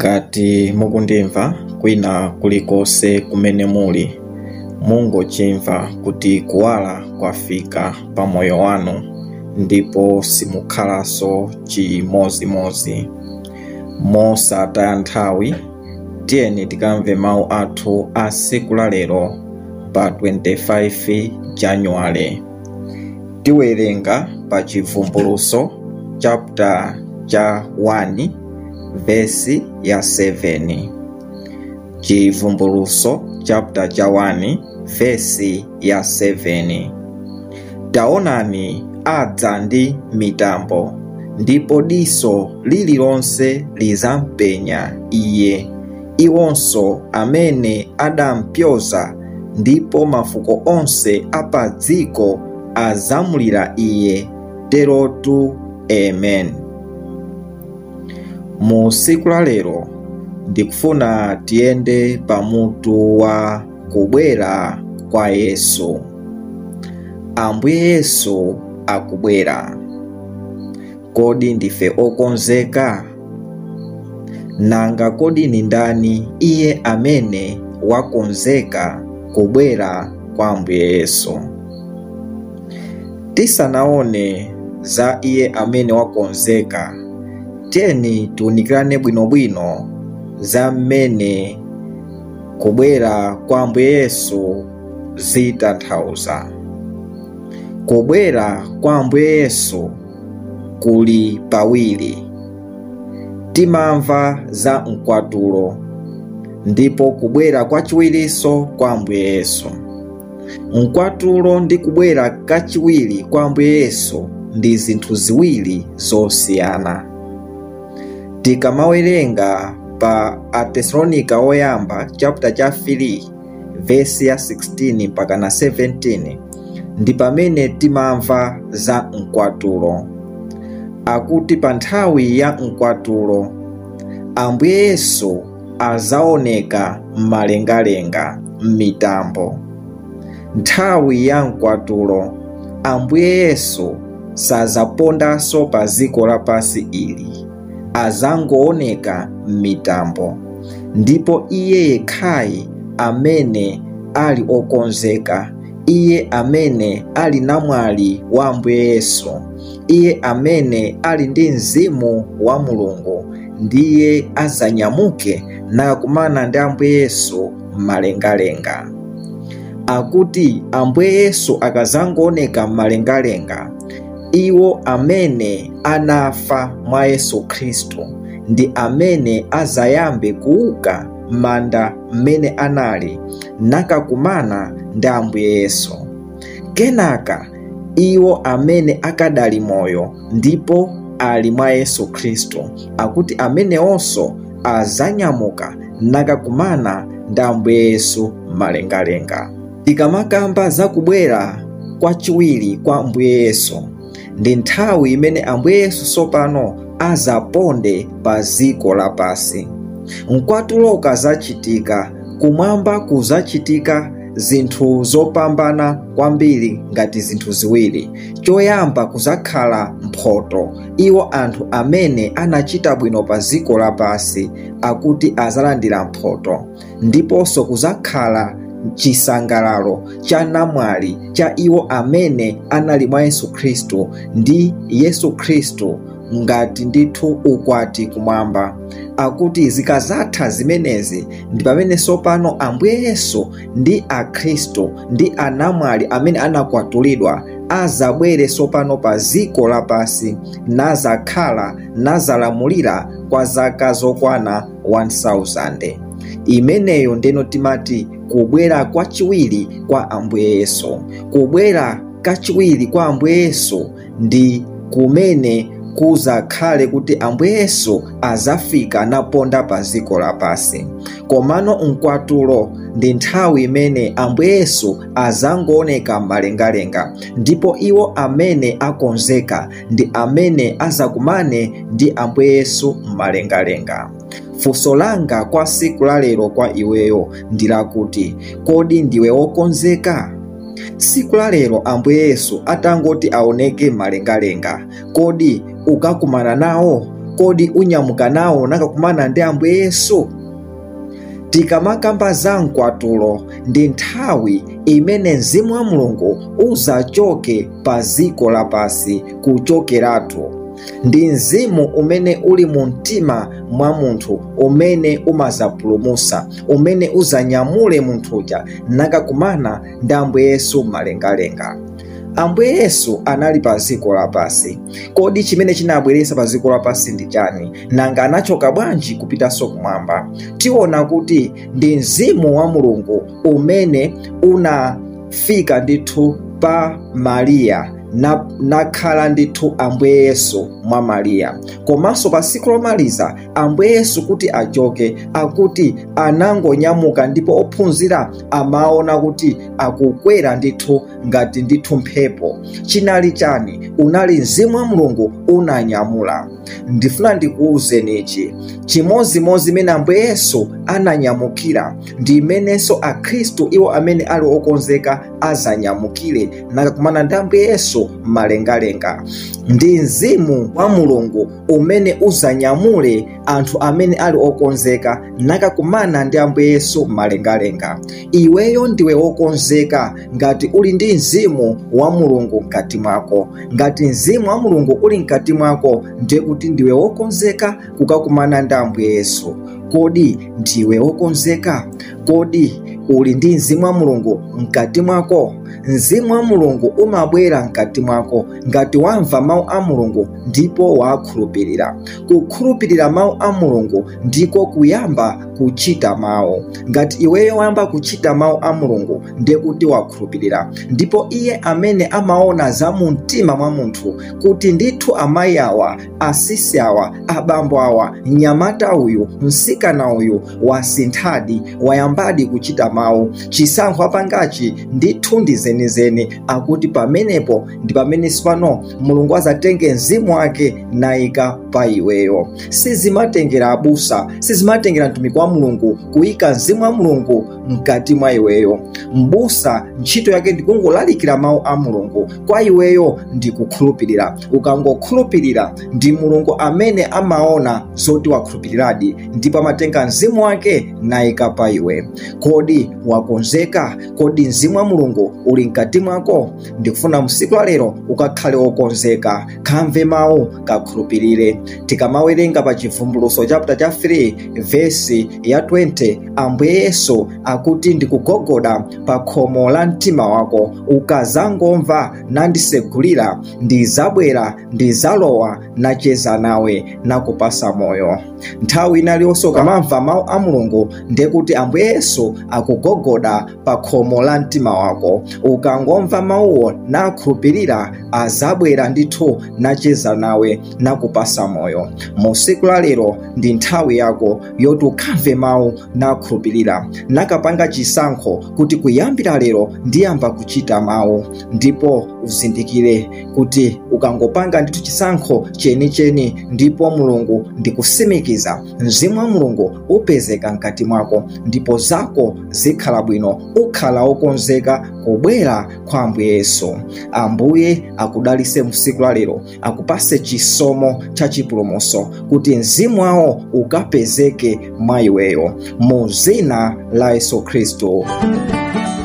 ngati mukundimva kwina kulikonse kumene muli mungochimva kuti kuwala kwafika pa moyo wanu ndipo simukhalanso chimozimozi mosataya nthawi tiyeni tikamve mawu athu a tsiku la lero pa 25 januwale tiwerenga pa chivumbuluso chapter cha 1 vesi ya 7 chivumbuluso chapter cha 1 vesi ya 7 taonani adza ndi mitambo ndipo diso lililonse lizampenya iye iwonso amene adampyoza ndipo mafuko onse apa dziko azamulira iye terotu amen mu tsiku la lero ndikufuna tiyende pamutu wa kubwera kwa yesu ambuye yesu akubwera kodi ndife okonzeka nanga kodi ni ndani iye amene wakonzeka kubwera kwa ambuye yesu tisanaone za iye amene wakonzeka tiyeni tiunikirane bwinobwino za mmene kubwera kwa ambuye yesu zitanthauza kubwera kwa ambuye yesu kuli pawiri timamva za mkwatulo ndipo kubwera kwachiwirinso kwa ambuye yesu mkwatulo ndi kubwera kachiwiri kwa ambuye yesu ndi zinthu ziwiri zosiyana tikamawerenga pa atesalonika oyamba chapter cha 3 vesi ya 16 mpaka na 17 ndi pamene timamva za mkwatulo akuti pa nthawi ya mkwatulo ambuye yesu azaoneka m'malengalenga m'mitambo nthawi ya mkwatulo ambuye yesu sazapondanso pa dziko lapansi ili azangooneka m'mitambo ndipo iye yekhayi amene ali okonzeka iye amene ali namwali wa ambuye yesu iye amene ali ndi mzimu wa mulungu ndiye azanyamuke nakumana ndi ambuye yesu m'malengalenga akuti ambuye yesu akazangooneka m'malengalenga iwo amene anafa mwa yesu khristu ndi amene azayambe kuuka m'manda mmene anali nakakumana ndi ambuye yesu kenaka iwo amene akadali moyo ndipo ali mwa yesu khristu akuti amenewonso azanyamuka nakakumana ndi ambuye yesu m'malengalenga tikamakamba zakubwera kwachiwiri kwa ambuye yesu ndi nthawi imene ambuye yesu tsopano azaponde pa dziko lapansi mkwatulo ukazachitika kumwamba kuzachitika zinthu zopambana kwambiri ngati zinthu ziwiri choyamba kuzakhala mphoto iwo anthu amene anachita bwino pa dziko lapansi akuti azalandira mphoto ndiponso kuzakhala chisangalalo cha namwali cha iwo amene anali mwa yesu khristu ndi yesu khristu ngati ndithu ukwati kumwamba akuti zikazatha zimenezi ndi pamene tsopano ambuye yesu ndi akhristu ndi anamwali amene anakwatulidwa azabwere tsopano pa dziko lapansi nazakhala nazalamulira kwa zaka zokwana 1000 imeneyo ndeno timati kubwera kwachiwiri kwa ambuye yesu kubwera kachiwiri kwa ambuye yesu ndi kumene kuzakhale kuti ambuye yesu azafika naponda pa dziko lapansi komano mkwatulo ndi nthawi imene ambuye yesu azangooneka m'malengalenga ndipo iwo amene akonzeka ndi amene azakumane ndi ambuye yesu m'malengalenga funso langa kwa tsiku la lero kwa iweyo ndi lakuti kodi ndiwe wokonzeka tsiku la lero ambuye yesu atangoti aoneke m'malengalenga kodi ukakumana nawo kodi unyamuka nawo nakakumana ndi ambuye yesu tikamakamba za mkwatulo ndi nthawi imene mzimu wa mulungu uzachoke pa ziko lapasi kuchokeratu ndi mzimu umene uli mu mtima mwa munthu umene umazapulumusa umene uzanyamule munthuja nakakumana ndi ambuye yesu mmalengalenga ambuye yesu anali pa ziko lapasi kodi chimene chinabweretsa pa ziko lapasi ndi chani nanga anachoka bwanji kupitanso kumwamba tiona kuti ndi mzimu wa mulungu umene unafika ndithu pa mariya nakhala ndithu ambuye yesu mwa mariya komanso pa tsiku lomaliza ambuye yesu kuti achoke akuti anangonyamuka ndipo ophunzira amaona kuti akukwera ndithu ngati ndithu mphepo chinali chani unali mzimu wa mulungu unanyamula ndifuna ndikuwuzeni ichi chimozimozi imene ambuye yesu ananyamukira ndi imenenso akhristu iwo amene ali okonzeka azanyamukire nakakumana ndi ambuye yesu mmalengalenga ndi mzimu wa mulungu umene uzanyamule anthu amene ali okonzeka nakakumana ndi ambuye yesu mmalengalenga iweyo ndiwe wokonzeka ngati uli ndi mzimu wa mulungu mkati mwako ngati mzimu wa mulungu uli mkati mwako ndiye kuti ndiwe wokonzeka kukakumana ndi ambuye yesu kodi ndiwe wokonzeka kodi uli ndi mzimu wa mulungu mkati mwako mzimu wa mulungu umabwera mkati mwako ngati wamva mawu a mulungu ndipo wakhulupirira kukhulupirira mawu a mulungu ndiko kuyamba kuchita mawu ngati iweyo wayamba kuchita mawu a mulungu ndiye kuti wakhulupirira ndipo iye amene amaona za mu mtima mwa munthu kuti ndithu amayi awa asisi awa abambo awa mnyamata uyu msikana uyu wasinthadi wayambadi kuchita mawu chisankho apangachi ndithu ndi zenizeni akuti pamenepo ndi pamene sipano mulungu azatenge mzimu wake nayika pa iweyo sizimatengera abusa sizimatengera mtumiki wa mulungu kuyika mzimu wa mulungu mkati mwa iweyo mbusa ntchito yake ndikungolalikira mawu a mulungu kwa iweyo ndi kukhulupirira ukangokhulupirira ndi mulungu amene amaona zoti wakhulupiriradi ndipo amatenga mzimu wake nayika pa iwe kodi wakonzeka kodi mzimu wa mulungu uli mkati mwako ndikufuna msiku la lero ukakhale wokonzeka kamve mawu kakhulupirire tikamawerenga pa chivumbuluso chapter cha 3 vesi ya 20 ambuye yesu akuti ndikugogoda pa khomo la mtima wako ukazangomva nandisegulira ndizabwera ndizalowa nacheza nawe nakupasa moyo nthawi inaliyonse ukamamva mawu a mulungu ndiye kuti ambuye yesu akugogoda pa khomo la mtima wako ukangomva mawuwo nakhulupirira azabwera ndithu nacheza nawe nakupasa moyo mu siku la lero ndi nthawi yako yoti ukamve mawu nakhulupirira nakapanga chisankho kuti kuyambira lero ndiyamba kuchita mawu ndipo uzindikire kuti ukangopanga ndithu chisankho chenicheni ndipo mulungu ndikusimikiza mzimu wa mulungu upezeka mkati mwako ndipo zako zikhala bwino ukhala wokonzeka kubwera kwa ambuye yesu ambuye akudalise msiku la lero akupase chisomo cha chipulumuso kuti mzimu wawo ukapezeke mwa iweyo mu zina la yesu khristu